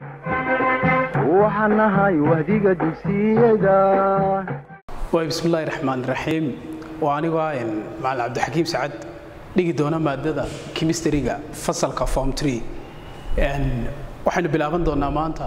waxaan nahay wahdiga dugsiyada waay bismillaahi raxmaan raxiim waa anigoo ah macalin cabdixakiim sacad dhigi doona maadada kimistariga fasalka form tree waxaynu bilaaban doonaa maanta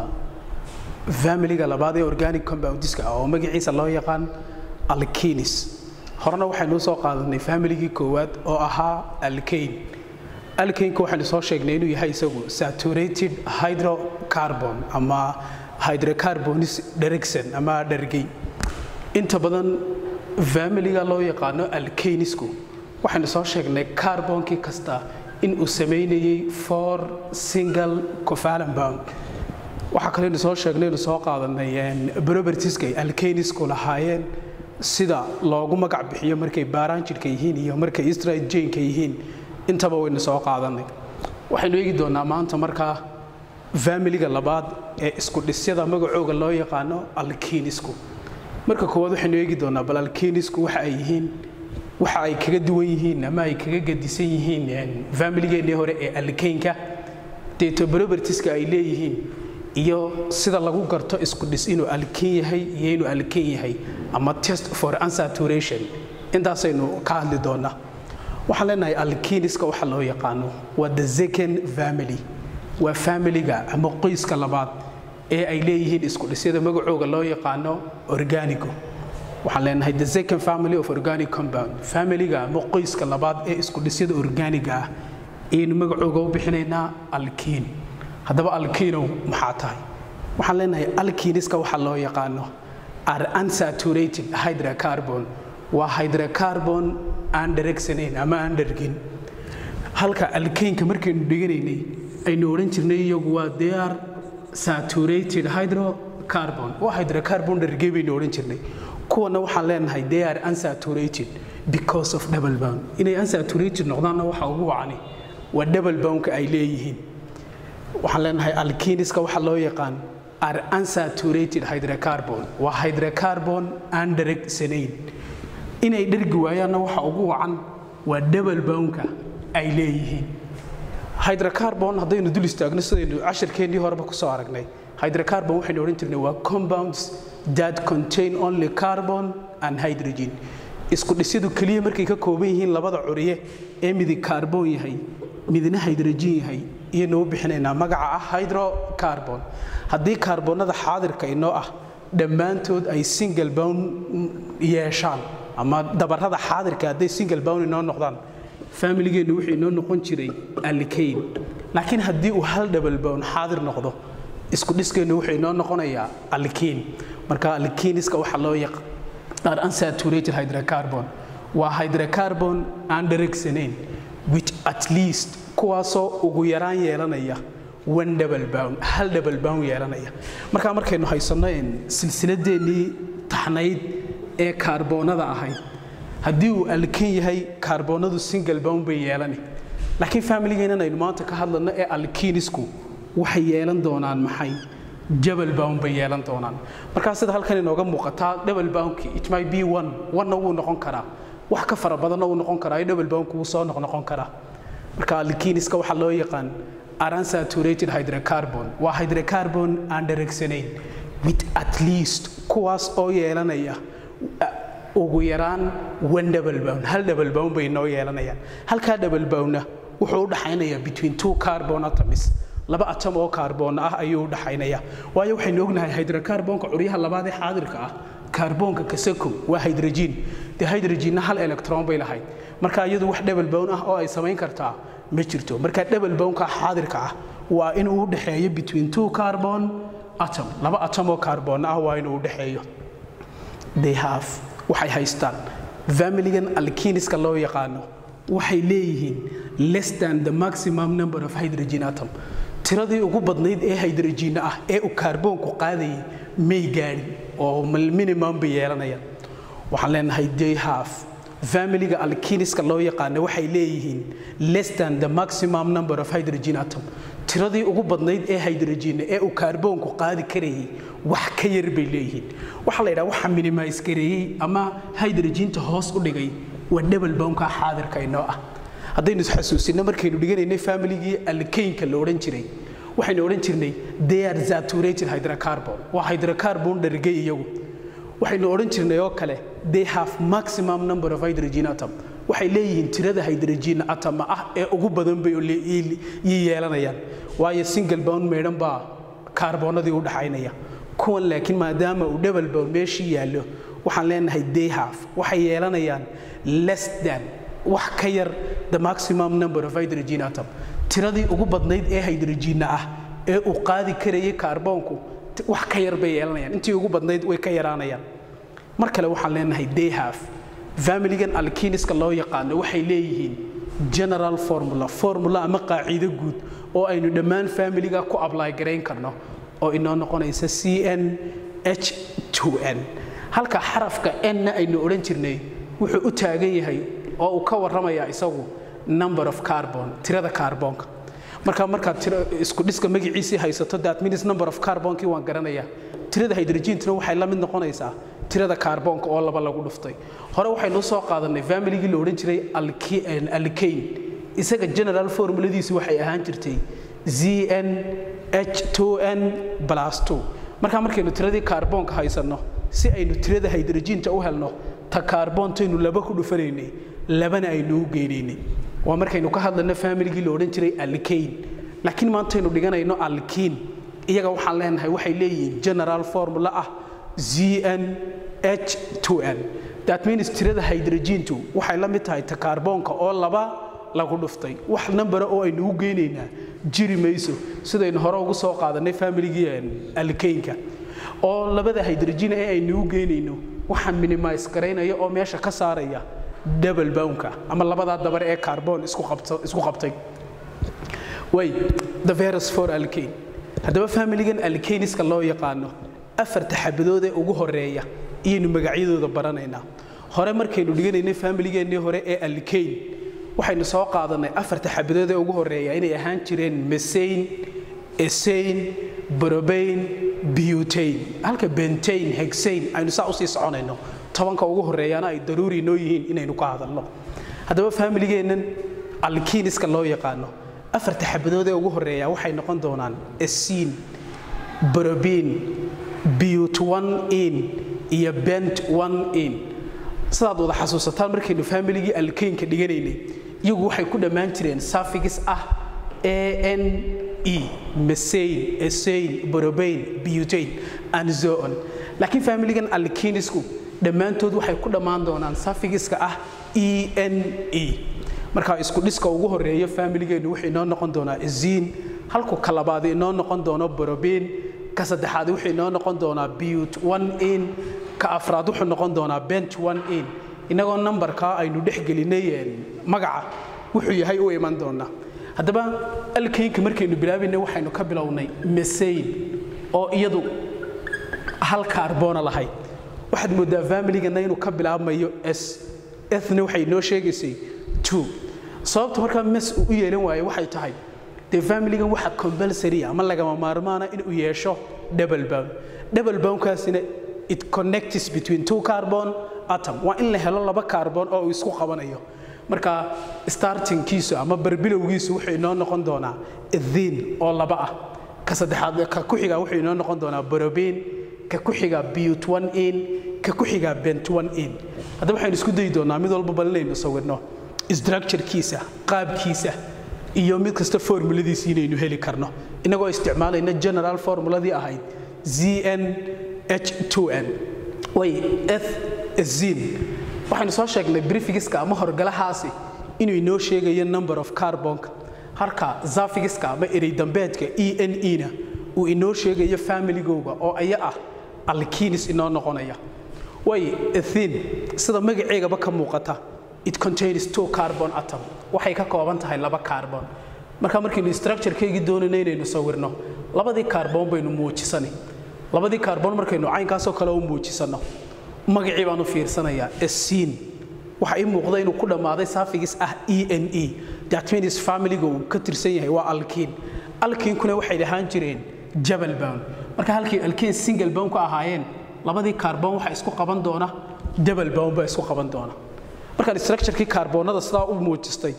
familiga labaad ee organic compoundiska ah oo magaciisa loo yaqaan alkinis horena waxaynu soo qaadanay familigii koowaad oo ahaa alkane alkaneka waxaynu soo sheegnay inuu yahay isagu saturated hydrocarbon ama hydrocarbonis dherigsan ama dhergey inta badan familiga loo yaqaano alkanisku waxaynu soo sheegnay carbonkii kasta in uu samaynayay for single covalent bond waxaa kaleynu soo sheegnay inu soo qaadanay propertieska alkanisku lahaayeen sida loogu magac bixiyo markay baaraanjidhka yihiin iyo markay strajanka yihiin intaba waynu soo qaadanay waxaynu eegi doonaa maanta markaa familiga labaad ee isku dhisyada magacooga loo yaqaano alkinisku marka koowaad waxaynu eegi doonaa bal alkinisku waxa ay yihiin waxa ay kaga duwan yihiin ama ay kaga gadisan yihiin familigeennii hore ee alkaynka deeto propertieska ay leeyihiin iyo sida lagu garto isku dhis inuu alkin yahay iyo inuu alkin yahay ama test for unsaturation intaasaynu ka hadli doonaa waxaan leenahay alkiniska waxa loo yaqaano waa the second family waa familiga ama qoyska labaad ee ay leeyihiin isku dhisyada magacooga loo yaqaano organigo waxaan leenahay the second family of organic compound familiga ama qoyska labaad ee isku dhisyada organiga ah ayaynu magacooga u bixinaynaa alkiin haddaba alkiinow maxaa tahay waxaan leenahay alkiniska waxa loo yaqaano are unsaturated hydrocarbon waa hydrocarbon aan dheregsanayn ama aan dhergin halka alkaynka markaynu dhiganaynay aynu odhan jirnay iyagu waa dear saturated hydrocarbon waa hydrocarbon dhergey baynu odhan jirnay kuwana waxaan leenahay they are unsaturated because of double bound inay unsaturated noqdaanna waxa ugu wacani waa double boundka ay leeyihiin waxaan leenahay alkiniska waxa loo yaqaan are unsaturated hydrocarbon waa hydrocarbon aan dheregsanayn inay dhergi waayaanna waxa ugu wacan waa double boundka ay leeyihiin hydrocarbon haddaynu dul istaagno sidaynu cashirkeennii horeba ku soo aragnay hydrocarbon waxaynu odhan jirnay waa compounds that contain only carbon and hydrogen isku dhisyadu keliya markay ka kooban yihiin labada curiye ee midi carbon yahay midna hydrogen yahay iyanu u bixinaynaa magaca ah hydrocarbon haddii kaarboonada xaadirka inoo ah dhammaantood ay single bound yeeshaan ama dabarada xaadirka hadday single bound inoo noqdaan familigeennu wuxuu inoo noqon jiray alkayn laakiin haddii uu hal double bound xaadir noqdo isku dhiskeennu wuxuu inoo noqonayaa alkiin marka alkiiniska waxaa loo yaqaan unsaturated hydrocarbon waa hydrocarbon aan dheregsanayn which at least kuwaasoo ugu yaraan yeelanaya one double bound hal double bound yeelanaya markaa markaynu haysanno silsiladeennii taxnayd ee kaarboonada ahayd haddii uu alkin yahay kaarboonadu single bound bay yeelani laakiin familigeennan aynu maanta ka hadlayno ee alkinisku waxay yeelan doonaan maxay jabal bound bay yeelan doonaan markaa sida halkan inooga muuqataa double boundki it might be one one-na wuu noqon karaa wax ka fara badanna wuu noqon karaa double boundku wuu soo noqnoqon karaa marka alkiniska waxaa loo yaqaan unsaturated hydrocarbon waa hydrocarbon aan dheregsanayn with at least kuwaas oo yeelanaya ugu yaraan one double bound hal double bound bay noo yeelanayaan halkaa double boundna wuxuu u dhaxaynayaa between two carbon atoms laba atom oo kaarboon ah ayuu u dhaxaynaya waayo waxaynu ognahay hydrocarbonka curyaha labaad ee xaadirka ah kaarboonka kasako waa hydrogen dee hydrogenna hal electron bay lahayd marka iyadu wax double bound ah oo ay samayn kartaa ma jirto marka double boundka xaadirka ah waa inuu u dhaxeeyo between two carbon atom laba atom oo kaarboon ah waa inuu u dhaxeeyo they have waxay haystaan familigan alkiniska loo yaqaano waxay leeyihiin less than the maximum number of hydrogen atom tiradii ugu badnayd ee hydrogenna ah ee uu kaarboonku qaadayay may gaadhin oo minimum bay yeelanayaan waxaan leenahay they have familiga alkiniska loo yaqaana waxay leeyihiin less than the maximum number of hydrogen atom tiradii ugu badnayd ee hydrogenna ee uu kaarboonku qaadi karayay wax ka yar bay leeyihiin waxaa la yidhaha waxa minimise gareeyey ama hydrogenta hoos u dhigay waa double boundka xaadirka inoo ah haddaynu isxasuusino markaynu dhiganaynay familigii alkaynka la odhan jiray waxaynu odhan jirnay they are saturated hydrocarbon waa hydrocarbon dhargay iyagu waxaynu odhan jirnay oo kale they have maximum number of hydrogen atom waxay leeyihiin tirada hydrogen atom ah ee ugu badan bay yeelanayaan waayo single bound meedhan baa kaarboonadii u dhaxaynaya kuwan laakiin maadaama uu double bound meeshii yaallo waxaan leenahay they have waxay yeelanayaan less than wax ka yar the maximum number of hydrogen atom tiradii ugu badnayd ee hydrogenna ah ee uu qaadi karayay kaarboonku wax ka yar bay yeelanayaan intii ugu badnayd way ka yaraanayaan mar kale waxaan leenahay they have familigan alkiniska loo yaqaano waxay leeyihiin general formula formula ama qaaciido guud oo aynu dhammaan familiga ku ably garayn karno oo inoo noqonaysa c n h 2 n halka xarafka n-na aynu odhan jirnay wuxuu u taagan yahay oo uu ka warramayaa isagu number of carbon tirada kaarboonka marka markaad isku dhiska magaciisii haysato that means number of carbonkii waan garanayaa tirada hydrogentuna waxay la mid noqonaysaa tirada kaarboonka oo laba lagu dhuftay hore waxaynu soo qaadanay familigii la odhan jiray alkane isaga general formuladiisu waxay ahaan jirtay zn h2n plus 2 markaa markaynu tiradii kaarboonka haysanno si aynu tirada hydrogenta u helno ta kaarboontaynu laba ku dhufanaynay labana aynu u geynaynay waa markaynu ka hadlayno familigii la odhan jiray alkane laakiin maantaynu dhiganayno alkiin iyaga waxaan leenahay waxay leeyihiin general formula ah zn h2n that means tirada hydrogentu waxay la mid tahay ta kaarboonka oo laba lagu dhuftay wax nambara oo aynu u geynaynaa jiri mayso sidaynu hore ugu soo qaadanay familigii alkaynka oo labada hydrogen ee aynu u geynayno waxaan minimise garaynaya oo meesha ka saaraya double boundka ama labadaa dabar ee carbon isku qabtay way the virus for alkane haddaba familigan alkaniska loo yaqaano afarta xabadood ee ugu horeeya iyaynu magacyadooda baranaynaa hore markaynu dhiganaynay familigeennii hore ee alkane waxaynu soo qaadanay afarta xabadood ee ugu horeeya inay ahaan jireen mesain esain brobain butane halka bentain hexain aynu saa usii soconayno tobanka ugu horeeyaana ay daruuri noo yihiin inaynu ka hadalno haddaba familigeennan alkiniska loo yaqaano afarta xabadood ee ugu horeeya waxay noqon doonaan esin brobin but one in iyo bent one in sidaad wada xasuusataan markaynu familigii alkaynka dhiganaynay iyagu waxay ku dhammaan jireen safigis ah a n e mesain esain brobain butane and so on laakiin familigan alkinisku dhammaantood waxay ku dhammaan doonaan safigiska ah e n e markaa isku dhiska ugu horeeyo familigeennu wuxuu inoo noqon doonaa eziin halku ka labaad inoo noqon doono brobain ka saddexaad wuxuu inoo noqon doonaa but one in ka afraad wuxuu noqon doonaa bent one in inagoo nambarkaa aynu dhex gelinay magaca wuxuu yahay u iman doonaa haddaba alkaynka markaynu bilaabaynay waxaynu ka bilownay mesain oo iyadu hal kaarboona lahayd waxaad moodaa familigana inuu ka bilaabmayo s ethna waxay noo sheegaysay two sababta markaa mes uu u yeelan waayo waxay tahay dee familigan waxa compulsory ama lagama maarmaana inuu yeesho double bound double boundkaasina it connects between two carbon atom waa in la helo laba carbon oo uu isku qabanayo marka startingkiisu ama barbilowgiisu wuxuu inoo noqon doonaa ethin oo laba ah ka saddexaad ka ku xiga wuxuu inoo noqon doonaa borobin ka ku xiga but one in ka ku xiga bent one in haddaba waxaynu isku dayi doonaa mid walba bal inaynu sawirno structurekiisa qaabkiisa iyo mid kasta formuladiisi inaynu heli karno inagoo isticmaalayna general formuladii ahayd zn h2n way eth zin waxaynu soo sheegnay brifigiska ama horgalahaasi inuu inoo sheegayo number of carbonka halka zafigiska ama erey dambeedka e n e na uu inoo sheegayo familigooga oo aya ah alkinis inoo noqonaya way ethin sida magaceegaba ka muuqata it contains two carbon atom waxay ka kooban tahay laba carbon marka markaynu structurekeygii doonayna inaynu sawirno labadii carbon baynu muujisani labadii carbon markaynu caynkaasoo kale u muujisano magacii baanu fiirsanayaa esiin waxa ii muuqda inuu ku dhammaaday saafigis ah e n e that means familiga uu ka tirsan yahay waa alkiin alkiinkuna waxay dhahaan jireen jabal bound marka halkii alkiin single bound ku ahaayeen labadii carbon waxa isku qaban doona jabal bound baa isku qaban doona markaan structurekii kaarboonada sidaa u muujistay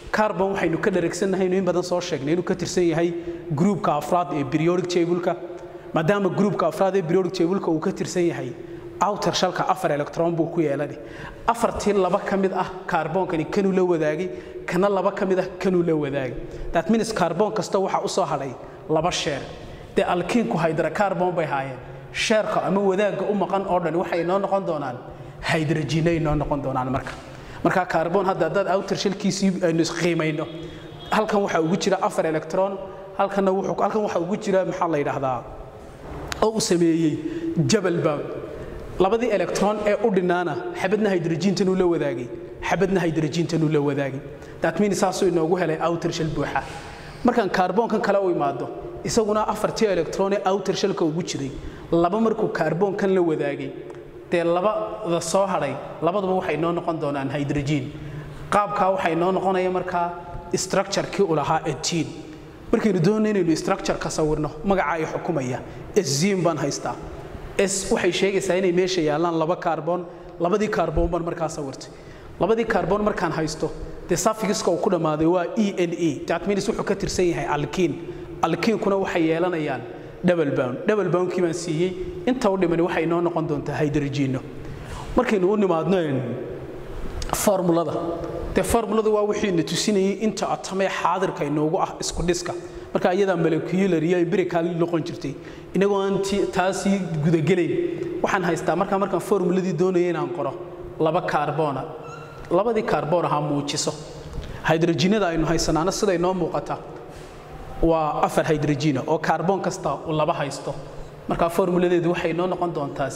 carbon waxaynu ka dhareegsannahay inuu in badan soo sheegnay inuu ka tirsan yahay groupka afraad ee periodic table-ka maadaama groupka afraad ee periodic table-ka uu ka tirsan yahay outer shalka afar electron buu ku yeelani afartii laba ka mid ah kaarbonkani kanuu la wadaagay kana laba ka mid ah kanuu la wadaagay that means kaarboon kasta waxaa u soo hadhay laba sheer dee alkiinku hydrocarbon bay haayeen sheerka ama wadaagga u maqan oo dhan waxay noo noqon doonaan hydrogenay noo noqon doonaan marka marka kaarboon hadda haddaad outer shalkiisii aynu qiimayno halkan waxaa ugu jira afar electron halkanna wuxuu halkan waxaa ugu jira maxaa la yidhaahdaa oo uu sameeyey jabal bound labadii electron ee u dhinaana xabadna hydrogentanuu la wadaagay xabadna hydrogentanuu la wadaagay that means saasuu inoogu helay outer shell buuxa markaan kaarboonkan kale u imaado isaguna afartii electron ee outer shellka ugu jiray laba markuu kaarboonkan la wadaagay dee labada soo hadhay labaduba waxay noo noqon doonaan hydrogen qaabkaa waxay noo noqonaya markaa structure-kii u lahaa etiin markaynu doonay inaynu structure ka sawirno magaca ay xukumaya eszim baan haystaa s waxay sheegaysaa inay meesha yaallaan laba kaarboon labadii kaarboon baan markaa sawirtay labadii kaarboon markaan haysto dee safigiska uu ku dhammaaday waa e n e that means wuxuu ka tirsan yahay alkiin alkiinkuna waxay yeelanayaan double bound double boundkii baan siiyey inta u dhimani waxay noo noqon doontaa hydrogeno markaynu u nimaadno formulada dee formuladu waa wixii na tusinayay inta atamee xaadirka inoogu ah isku dhiska marka iyadaa molecular iyo empirical noqon jirtay inagoo aan taasii gudagelayn waxaan haystaa markaa markaan formuladii doonaya inaan qoro laba kaarboona labadii kaarboon ahaa muujiso hydrogenada aynu haysanaana siday noo muuqata waa afar hydrogena oo kaarboon kasta uu laba haysto markaa formuladeedu waxay noo noqon doontaa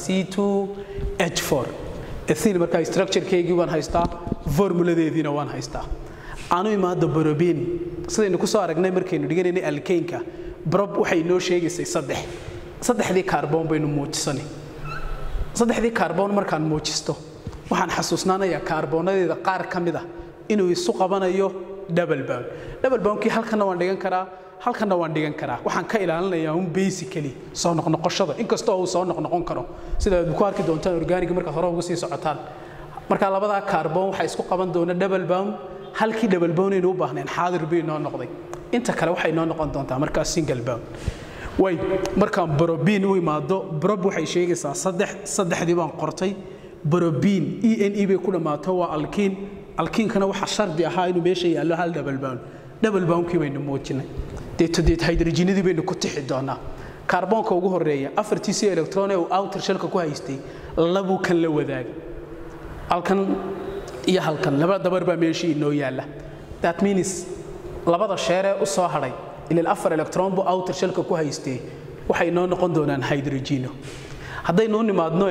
c2h4 ethyl markaa structurekeygii waan haystaa formuladeediina waan haystaa aanu imaado borobin sidaynu ku soo aragnay markaynu dhiganaynay alkeynka brob waxay noo sheegaysay saddex saddexdii kaarboon baynu muujisanay saddexdii kaarboon markaan muujisto waxaan xasuusnaanayaa kaarboonadeeda qaar ka mid ah inuu isu qabanayo double bound double boundkii halkanna waan dhigan karaa halkanna waan dhigan karaa waxaan ka ilaalinayaa un basically soo noqnoqoshada inkastoo uu soo noqnoqon karo sida aad ku arki doontaan organiga markaad hore uga sii socotaan marka labadaa kaarboon waxaa isku qaban doona double bound halkii double bound aynu u baahneen xaadir bay noo noqday inta kale waxay noo noqon doontaa markaa single bound way markaan borobin u imaado borob waxay sheegaysaa saddex saddexdii baan qortay borobin e n e bay ku dhammaato waa alkiin alkiinkana waxaa shardi ahaa inuu meesha yaallo hal double bound double boundkii baynu muujinay deeto deet hydrogenadii baynu ku tixi doonaa kaarboonka ugu horeeya afartiisii electron ee uu outer shellka ku haystay labuu kan la wadaagay halkan iyo halkan laba dabar baa meeshii inoo yaalla that means labada sheeree u soo hadhay ilaa afar electron buu outer shellka ku haystee waxay noo noqon doonaan hydrogeno haddaynu u nimaadno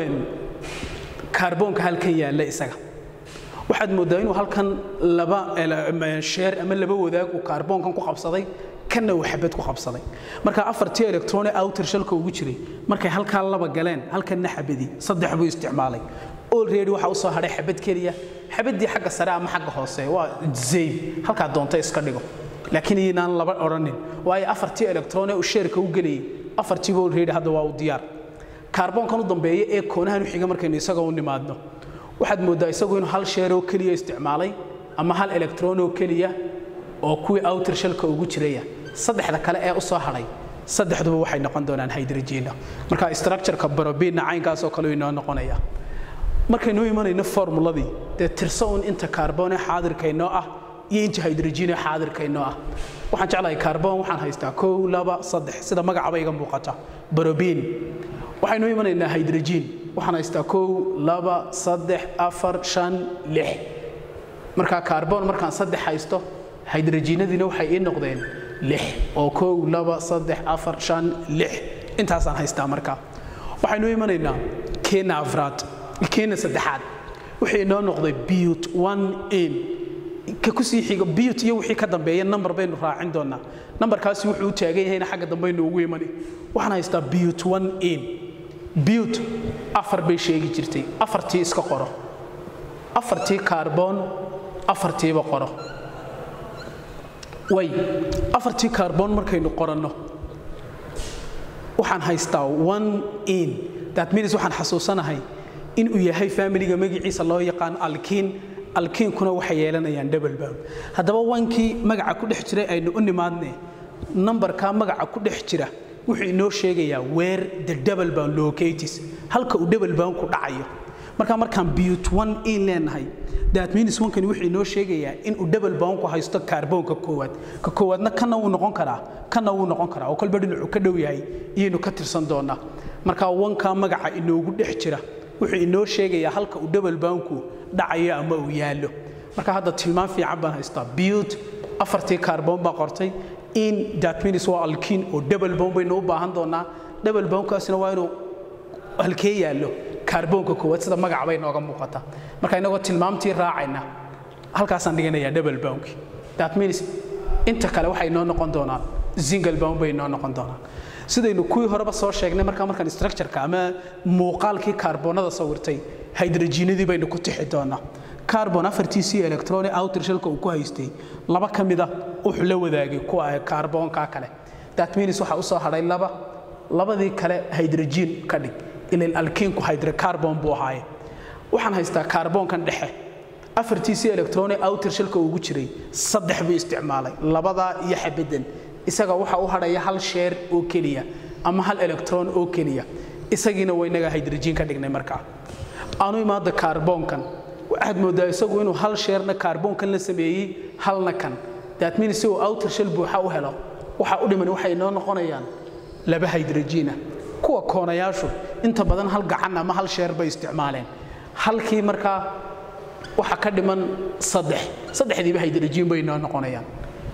kaarboonka halkan yaalla isaga waxaad mooddaa inuu halkan laba sheer ama laba wadaag uu kaarboonkan ku qabsaday kanna uu xabad ku qabsaday marka afartii electron ee outer shellka ugu jiray markay halkaa laba galeen halkanna xabadii saddex buu isticmaalay already waxa u soo hadhay xabad keliya xabadii xagga sare ama xagga hoose waa zayn halkaa doonta iska dhigo laakiin inaan laba odhanin waayo afartii electron ee uu sheerka u gelayay afartiiba already hadda waa u diyaar kaarboonkan u dambeeya ee koonahan u xiga markaynu isaga u nimaadno waxaad mooddaa isagu inuu hal sheer oo keliya isticmaalay ama hal electron oo keliya oo kuwii outer shellka ugu jiraya saddexda kale ee u soo hadhay saddexduba waxay noqon doonaan hydrogena marka structureka barobinna caynkaasoo kale inoo noqonaya markaynu imanayno formuladii dee tirso un inta kaarboon ee xaadirkaynoo ah iyo inta hydrogen ee xaadirkaynoo ah waxaan jeclahay kaarboon waxaan haystaa kow laba saddex sida magacaba iga muuqata barobin waxaynu imanaynaa hydrogen waxaan haystaa kow laba saddex afar shan lix markaa kaarboon markaan saddex haysto hydrogenadiina waxay ii noqdeen lix oo kow laba saddex afar shan lix intaasaan haystaa markaa waxaynu imanaynaa keena afraad keena saddexaad wixii inoo noqday but one in ka kusii xigo but iyo wixii ka dambeeya number baynu raacin doonaa numberkaasi wuxuu u taagan yahayna xagga dambaynu ugu imani waxaan haystaa but one in but afar bay sheegi jirtay afartii iska qoro afartii kaarboon afartiiba qoro way afartii kaarboon markaynu qoranno waxaan haystaa one in that means waxaan xasuusanahay inuu yahay familiga magaciisa loo yaqaan alkiin alkiinkuna waxay yeelanayaan double bound haddaba wankii magaca ku dhex jiray aynu u nimaadne nambarkaa magaca ku dhex jira wuxuu inoo sheegayaa where the double bound locates halka uu double bound ku dhacayo marka markaan but one in leenahay that means wankani wuxuu inoo sheegayaa in uu double bound ku haysto kaarboonka koowaad ka koowaadna kana wuu noqon karaa kana wuu noqon karaa oo kolba dhinacu ka dhow yahay iyaynu ka tirsan doonaa marka wankaa magaca inoogu dhex jira wuxuu inoo sheegayaa halka uu double boundku dhacayo ama uu yaallo marka hadda tilmaan fiican baan haystaa but afartii kaarboon baa qortay in that means waa alkiin oo double bound baynu u baahan doonaa double boundkaasina waa inuu halkee yaallo kaarboonka koowaad sida magaca bay nooga muuqata marka inagoo tilmaamtii raacayna halkaasaan dhiganayaa double boundki that means inta kale waxay noo noqon doonaan single bound bay noo noqon doonaan sidaynu kuwii horeba soo sheegnay markaa markaan structureka ama muuqaalkii kaarboonada sawirtay hydrogenadii baynu ku tixi doonaa carbon afartiisii electroni outer shellka uu ku haystay laba ka mida wuxuu la wadaagay kuwa kaarboonka kale that means waxa u soo hadhay laba labadii kale hydrogen ka dhig ilan alkiinku hydrocarbon buu ahaaye waxaan haystaa kaarboonkan dhexe afartiisii electroni outer shellka ugu jiray saddex buu isticmaalay labadaa iyo xabadan isaga waxa u hadhaya hal sheer oo keliya ama hal electron oo keliya isagiina waynaga hydrogen ka dhignay markaa aanu imaada kaarboonkan waxaad moodaa isagu inuu hal sheerna kaarboonkan la sameeyey halna kan that means si uu outer shell buuxa u helo waxa u dhiman waxay noo noqonayaan laba hydrogena kuwa koonayaashu inta badan hal gacan ama hal sheer bay isticmaaleen halkii markaa waxa ka dhiman saddex saddexdiiba hydrogen bay noo noqonayaan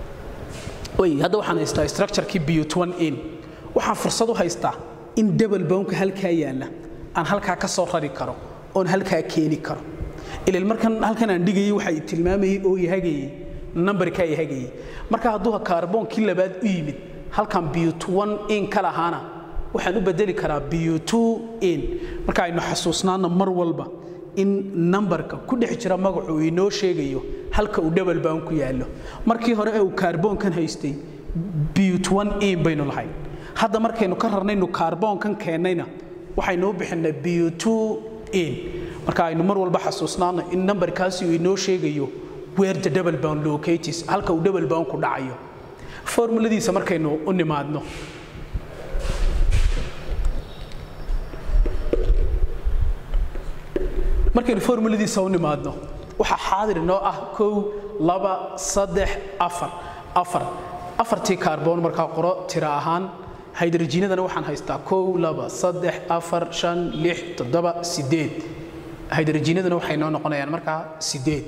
way hadda waxaan haystaa structurekii but one in waxaan fursad u haystaa in double boundka halkaa yaalla aan halkaa ka soo rari karo oon halkaa keeni karo ilal markan halkan aan dhigayay waxa tilmaamayay oo ihagayay numberka ihagayay marka hadduu kaarboonkii labaad u yimid halkan but one in ka lahaana waxaan u bedeli karaa but two in marka aynu xasuusnaana mar walba in nambarka ku dhex jira magacu uu inoo sheegayo halka uu double bound ku yaallo markii hore ee uu kaarboonkan haystay but one in baynu lahayn hadda markaynu ka rarnaynu kaarboonkan keennayna waxaynu u bixinay but two in marka aynu mar walba xasuusnaano in nambarkaasi uu inoo sheegayo where the double bound locates halka uu double bound ku dhacayo formuladiisa markaynu u nimaadno markaynu formuladiisa u nimaadno waxaa xaadir inoo ah kow laba saddex afar afar afartii kaarboon markaa qoro tira ahaan hydrogenadana waxaan haystaa kow laba saddex afar shan lix toddoba sideed hydrogenadana waxay noo noqonayaan markaa sideed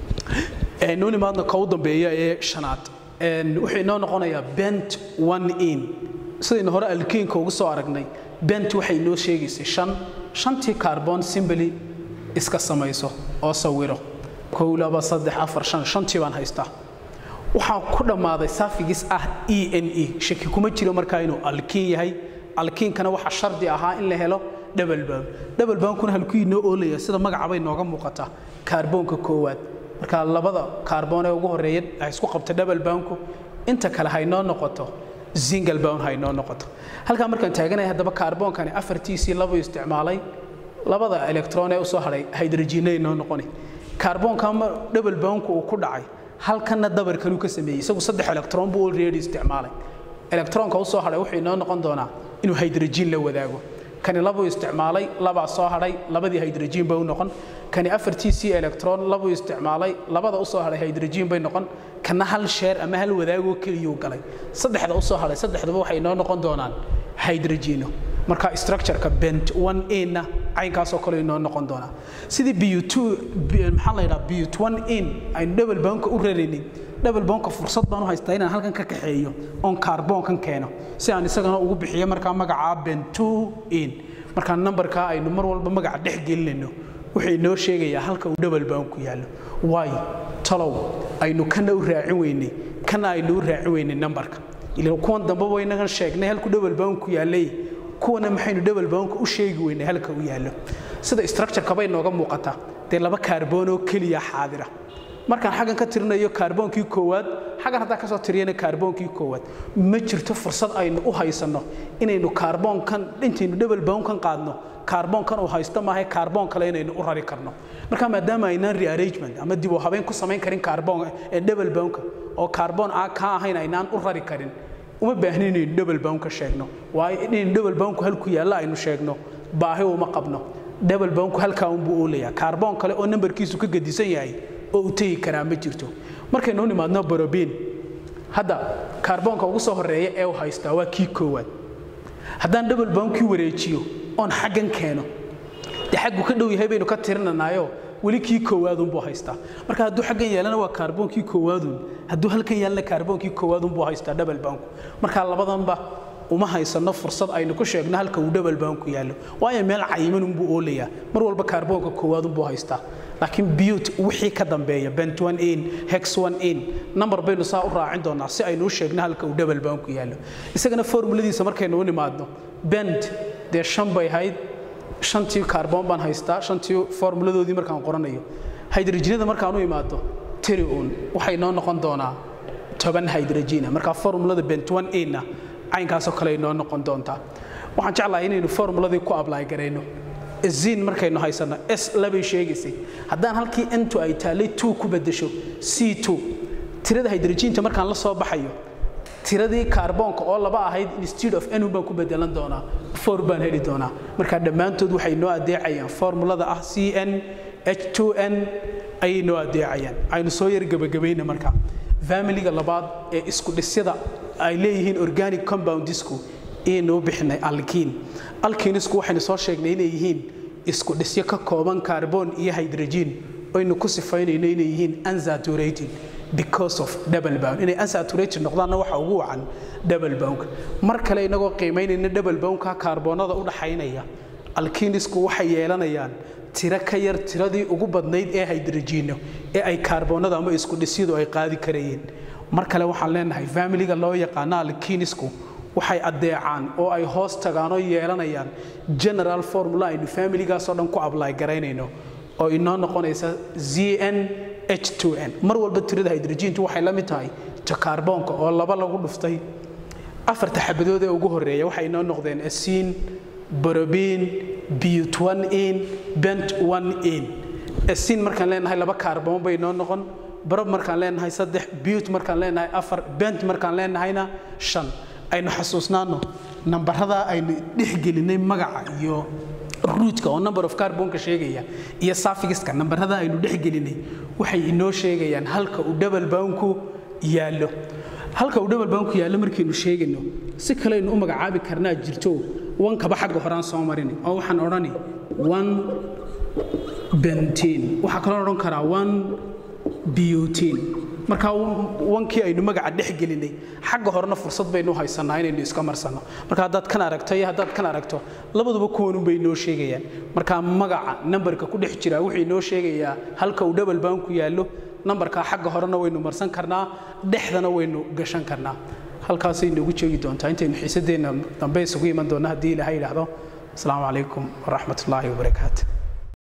nuu nimaadna ka u dambeeya ee shanaad wuxuu inoo noqonayaa bent one in sidaynu hore alkiinka ugu soo aragnay bent waxay inoo sheegaysay shan shantii kaarboon simbly iska samayso oo sawiro kow laba saddex afar shan shantii baan haystaa waxaa ku dhammaaday saafigis ah e n e shaki kuma jiro markaa inuu alkiin yahay alkiinkana waxaa shardi ahaa in la helo double bound double boundkuna halkuu inoo oolaya sida magacabay nooga muuqataa kaarboonka koowaad marka labada kaarboon ee ugu horreeya ay isku qabta double boundku inta kale haynoo noqoto single bound haynoo noqoto halkaa markaan taaganaya haddaba kaarboonkani afartiisii laba isticmaalay labada electron ee usoo hadhay hydrogenay noo noqoni kaarboonka ma double boundku uu ku dhacay halkanna dabar kaluu ka sameeyey isagu saddex electron buu already isticmaalay electronka usoo hadhay wuxuu inoo noqon doonaa inuu hydrogen la wadaago kani labuu isticmaalay labaa soo hadhay labadii hydrogen bay u noqon kani afartiisii electron labuu isticmaalay labada usoo hadhay hydrogen bay noqon kana hal sheer ama hal wadaagoo keliyuu galay saddexda usoo hadhay saddexduba waxay inoo noqon doonaan hydrogeno marka structureka bent one a-na caynkaasoo kale inoo noqon doonaa sidii but maxaa la yidhaha but one in aynu double boundka u raraynay double boundka fursad baan u haystaa inaan halkan ka kaxeeyo oon kaarboonkan keeno si aan isagana ugu bixiyo markaa magacaa bent two in markaa nambarkaa aynu mar walba magaca dhex gelinayno wuxuu inoo sheegayaa halka uu double boundku yaallo waayo talow aynu kana u raacin weynay kana aynu u raacin weynay nambarka ilan kuwan dambeba waynagan sheegnay halku double boundku yaallay kuwana maxaynu double boundka u sheegi weynay halka uu yaallo sida structureka bay nooga muuqataa dee laba kaarboon oo keliya xaadira markaan xaggan ka tirinayo kaarboonkii koowaad xaggan haddaan kasoo tiriyana kaarboonkii koowaad ma jirto fursad aynu u haysanno inaynu kaarboonkan intaynu double boundkan qaadno kaarboonkan uu haysto maaha kaarboon kale inaynu u rari karno marka maadaama aynaan rearrangement ama dib u habeyn ku samayn karin kaarboon ee double boundka oo kaarboon aan ka ahayn aynaan u rari karin uma baahnin inaynu double bound ka sheegno waayo inaynu double boundku halku yaalla aynu sheegno baahi uma qabno double boundku halkaa unbuu oolayaa kaarboon kale oo nambarkiisu ka gedisan yahay oo u tegi karaa ma jirto markaynu u nimaadno borobiin hadda kaarboonka ugu soo horeeya ee uu haystaa waa kii koowaad haddaan double boundkii wareejiyo oon xaggan keeno dee xaggu ka dhow yahay baynu ka tirinanayo weli kii koowaadunbuu haystaa marka hadduu xaggan yeelana waa kaarboonkii koowaadun hadduu halkan yeelana kaarboonkii koowaadunbuu haystaa double boundku marka labadanba uma haysano fursad aynu ku sheegno halka uu double boundku yaallo waayo meel cayiman unbuu oolayaa mar walba kaarboonka koowaadunbuu haystaa laakiin biyut wixii ka dambeeya bent one in hex one in number baynu saa u raacin doonaa si aynu u sheegno halka uu double boundku yaallo isagana formuladiisa markaynu u nimaadno bent dee shan bay ahayd shantii kaarboon baan haystaa shantii formuladoodii markaan qoranayo hydrogenada markaan u imaado tiri uun waxay noo noqon doonaa toban hydrogena markaa formulada bent one inna caynkaasoo kale ay noo noqon doontaa waxaan jeclahay inaynu formuladii ku ablaay garayno zin markaynu haysanno s labay sheegaysay haddaan halkii ntu ay taallay two ku beddesho c two tirada hydrogenta markaan la soo baxayo tiradii kaarboonka oo laba ahayd instead of n baan ku bedelan doonaa four baan heli doonaa marka dhammaantood waxay noo adeecayaan formulada ah c n h 2 n ayay noo adeecayaan aynu soo yar gebagabayna marka familiga labaad ee isku dhisyada ay leeyihiin organic compoundisku inuu bixinay alkiin alkiinisku waxaynu soo sheegnay inay yihiin isku dhisyo ka kooban kaarboon iyo hydrogen aynu ku sifaynayno inay yihiin unsaturated because of double bound inay unsaturated noqdaanna waxa ugu wacan double bound mar kale inagoo qiimaynayna double boundka kaarboonada u dhaxaynaya alkiinisku waxay yeelanayaan tiro ka yar tiradii ugu badnayd ee hydrogeno ee ay kaarboonada ama isku dhisyadu ay qaadi karayeen mar kale waxaan leenahay familiga loo yaqaano alkiinisku waxay addeecaan oo ay hoos tagaan oo yeelanayaan general formula aynu familigaasoo dhan ku ablaay garaynayno oo inoo noqonaysa zn h2n mar walba tirada hydrogentu waxay la mid tahay ta kaarboonka oo laba lagu dhuftay afarta xabadood ee ugu horeeya waxay inoo noqdeen asiin borobiin biyut one in bent one in asiin markaan leenahay laba kaarboon bay inoo noqon barob markaan leenahay saddex biyut markaan leenahay afar bent markaan leenahayna shan aynu xasuusnaano nambaradaa aynu dhexgelinay magaca iyo ruudka oo number of carbonka sheegaya iyo safigiska nambarada aynu dhexgelinay waxay inoo sheegayaan halka uu double boundku yaallo halka uu double boundku yaallo markaynu sheegayno si kaleaynu u magacaabi karnaa jirto wankaba xagga horaan soo marin oo waxaan odhani one bentin waxaa kaloo odhan karaa one biotin markaa wankii aynu magaca dhex gelinay xagga horena fursad baynu haysanaa inaynu iska marsanno marka haddaad kan aragto iyo haddaad kan aragto labaduba kuwanun bay noo sheegayaan markaa magaca nambarka ku dhex jira wuxuu inoo sheegayaa halka uu double boundku yaallo nambarkaa xagga horena waynu marsan karnaa dhexdana waynu gashan karnaa halkaasay noogu jeegi doontaa intaynu xiisadeenna dambe isugu iman doonna haddii ilaahay yidhaahdo asalaamu calaykum waraxmat ullaahi wabarakaatu